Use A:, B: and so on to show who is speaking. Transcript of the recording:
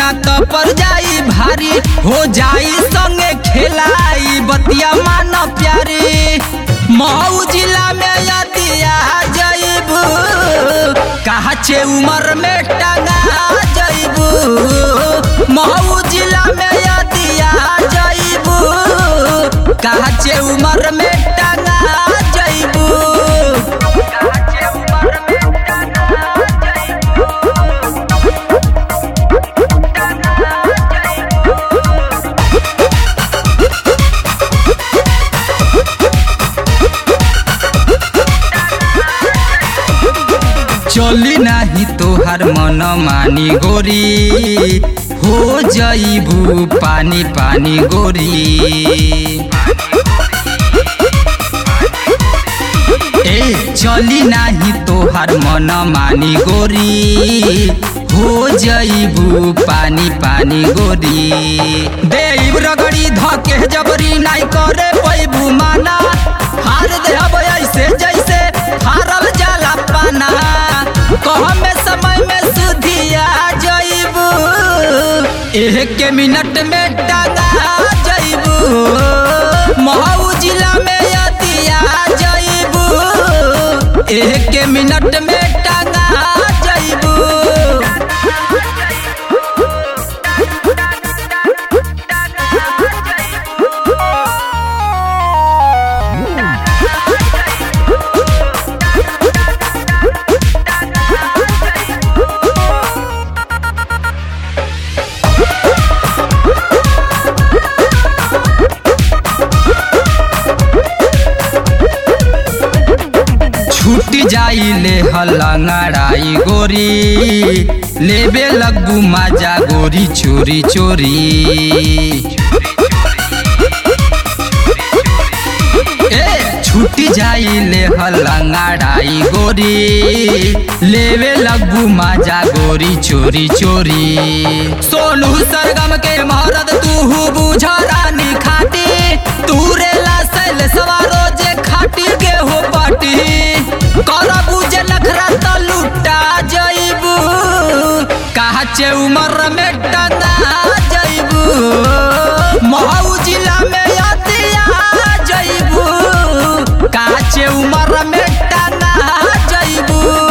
A: ना तो पर जाई भारी हो जाई संगे खेलाई बतिया मान प्यारी मऊ जिला में यदिया जइबू कहा छे उमर में टंगा जइबू मऊ जिला में यदिया जइबू कहा छे उमर में टंगा जइबू चली नाही तोहार मन मानी गोरी हो जइबू पानी पानी गोरी ए चली नाही तोहार मन मानी गोरी हो जइबू पानी पानी गोरी देव रगड़ी धके जबरी नाई करे पैबू माना हार देहब ऐसे जैसे हारल जाला पाना कहमे समय में सुधिया जइबू एक मिनट में टंगा जइबू महू जिला में यदिया जइबू एक मिनट में टंगा जइबू छूट जाई ले हलंगड़ाई गोरी लेबे लगू माजा गोरी चोरी चोरी ए छूट जाई ले हलंगड़ाई गोरी लेबे लगू माजा गोरी चोरी चोरी सोनू सरगम के महरद तू बुझ रानी खाटी तूरे ला सैल सवारो जे खाटी के हो पाटी कर बुझे नखरा त लुटा जइबू कहा चे उमर में टंगा जइबू महू जिला में यदिया जइबू कहा चे उमर में टंगा जइबू